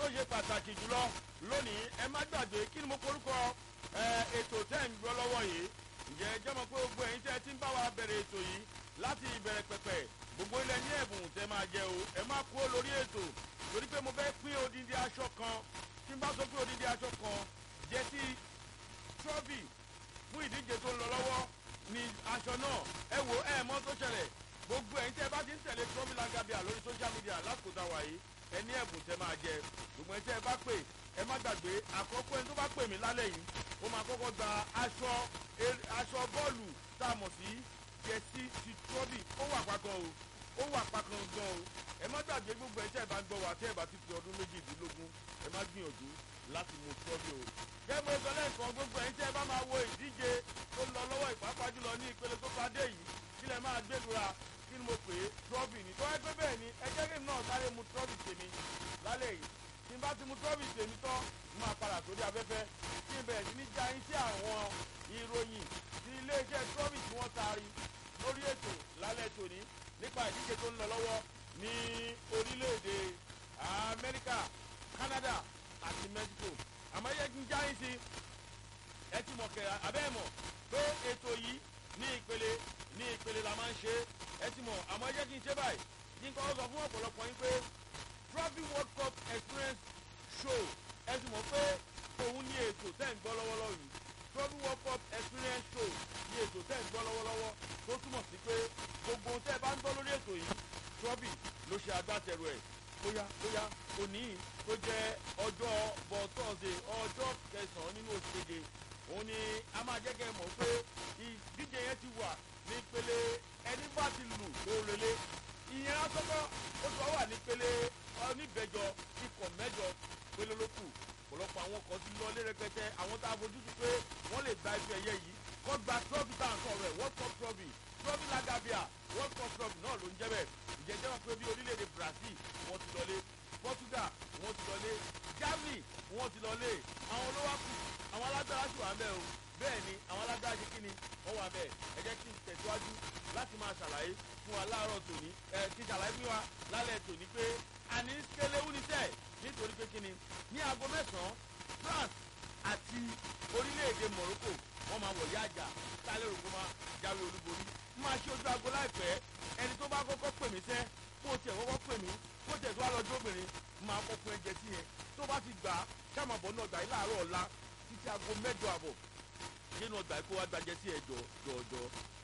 ṣe pàtàkì jùlọ lónìí ẹ má gbàgbé kí ni mo korúkọ ètò tẹ́ ń gbọ́ lọ́wọ́ yìí ǹjẹ́ ẹ jẹ́ mọ̀ pé gbogbo ẹ̀yin tẹ́ ẹ ti ń bá wa bẹ̀rẹ̀ ètò yìí láti ìbẹ̀rẹ̀ pẹ̀pẹ̀ gbogbo ilẹ̀ ní ẹ̀bùn tẹ́ máa jẹ o ẹ má kú lórí ètò torí pé mo fẹ́ pín odindi aṣọ kan tí n bá sọ pé odindi aṣọ kan jẹ́ sí trọ́bì fún ìdíje tó ń lọ lọ́wọ́ ni aṣọ náà ẹ wo ẹ mọ̀ tó ṣẹlẹ̀ gbogbo ẹ̀yin tẹ́ ẹ bá ti ń tẹ̀lé trọ́bì lagabia lórí social media lásìkò tá a wà yìí ẹ ní ẹ̀bùn tẹ́ máa jẹ gbogbo ẹ̀yin tẹ́ ẹ bá pè ẹ má gbàgbé àkọ́kọ́ ẹni tó bá pè mí lálẹ́ yìí ó máa kọ́kọ́ gba aṣọ aṣọ bọ́ọ̀lù tá a mọ̀ sí jẹ́sí ti trọ́bì ó wà pàkan o ó wà pàkan gan o ẹ má gbàgbé gbogbo ẹ̀yin tẹ́ ẹ bá gbọ́ wá tẹ́ ẹ bá ti fi ọdún méjìdínlógún ẹ má gbìyànjú láti mú trọ́bì o gẹ́gẹ́ bó sọ lẹ́ẹ̀kan gbogbo ẹ̀yin tẹ́ ẹ bá máa wo ìdíje tó lọ lọ́wọ́ ìpápá jùlọ ní ìpele tó padé yìí kí lẹ máa gbẹdura kí ni mo pè é trọ́bì ni tọ́wọ́ pé bẹ́ẹ̀ ni ẹ jẹ́ kí n náà sáré mu trọ́bì tèmi lálẹ́ yìí tí n bá ti mu trọ́bì tèmi tán n máa padà sórí afẹ́fẹ́ kí n bẹ̀rẹ̀ sí ní já yín sí àwọn ìròyìn ti iléeṣẹ́ trọ́bì tí wọ́n taari lórí ètò lálẹ́ tòní nípa ìdíje tó ń lọ lọ́wọ́ ní orílẹ̀-èdè amẹ́ríkà canada àti mexico àmọ́ yẹ kí n já yín sí ẹ ti mọ̀ kẹ́ abẹ́ mọ̀ pé ètò yìí ní ìpele ní ìpele la máa ń ṣe ẹ ti mọ̀ àmọ́ yẹ kí n ṣe báyìí kí n kọ́ sọ fún ọ̀pọ̀lọpọ̀ yín pé trophy world cup experience show ẹ ti mọ̀ pé òun ní ètò tẹ́ ń gbọ́ lọ́wọ́lọ́wọ́ yìí trophy world cup experience show ní ètò tẹ́ ń gbọ́ lọ́wọ́lọ́wọ́ tó túmọ̀ sí pé gbogbo ohun tẹ́ ẹ bá ń gbọ́ lórí ètò yìí trophy ló ṣe agbátẹrù ẹ̀ bóyá bóyá òní tó jẹ́ ọjọ́ bọ̀ tọ́sídẹ̀ ọjọ́ kẹsàn-án nínú oṣù keje òun ni a máa jẹ́ kẹ́ ẹ mọ̀ pé ìdíje yẹn ti wà ní pele ẹni bá ti lù tó relé ìyẹn asọ́kọ́ ó ti wá wà ní pele oníbẹ̀jọ ikọ̀ mẹ́jọ pélé ló kù ọ̀pọ̀lọpọ̀ àwọn kan ti lọ lé rẹpẹtẹ àwọn tá a fojú sí pé wọ́n lè gba ife ẹ̀yẹ yìí kọ́ gba trọ́bì tá à ń sọ̀rọ̀ ẹ̀ world cup trọ́bì trọ́bì lagabia world cup trọ́bì náà ló ń jẹ́ bẹ́ẹ̀ ìjẹ́jẹ́ wọn pé bí orílẹ̀-èdè brazil wọ́n ti lọlé portugal wọ́n ti lọlé germany wọ́n ti lọlé àwọn olówó kù àwọn alágbára sì wà ń bẹ́ẹ̀ o bẹ́ẹ̀ ni àwọn alágbára ṣe kí ni wọ́n wà bẹ́ẹ̀ ẹ jẹ́ kí n tẹ̀síwájú láti máa ṣàlàyé fún wa láàárọ̀ tòní ẹ kí n ṣàlàyé fún wa lálẹ́ tòní pé àní kéléwú ni tẹ̀ nítorí pé kí ni ní aago mẹ́sàn-án france àti orílẹ̀-èdè morocco wọ́n máa wọ̀ yáàjà sálẹ̀ ògùn máa jáwé olúborí máa ṣe ojú aago láìpẹ́ ẹni tó bá kọ́kọ́ pè mí sẹ́ kó tiẹ̀ kọ́kọ́ pè mí kó tiẹ̀ tó wá lọ́jọ́ obìnrin máa kọ́ fún ẹ̀jẹ̀ sí yẹn tó bá ti gbà á sàmàbọ̀ náà gbà yín láàárọ̀ ọ̀la títí aago mẹ́jọ àbọ̀ nínú ọgbà kó wá gbàjẹ́ sí ẹ̀ jọ̀ọ̀jọ̀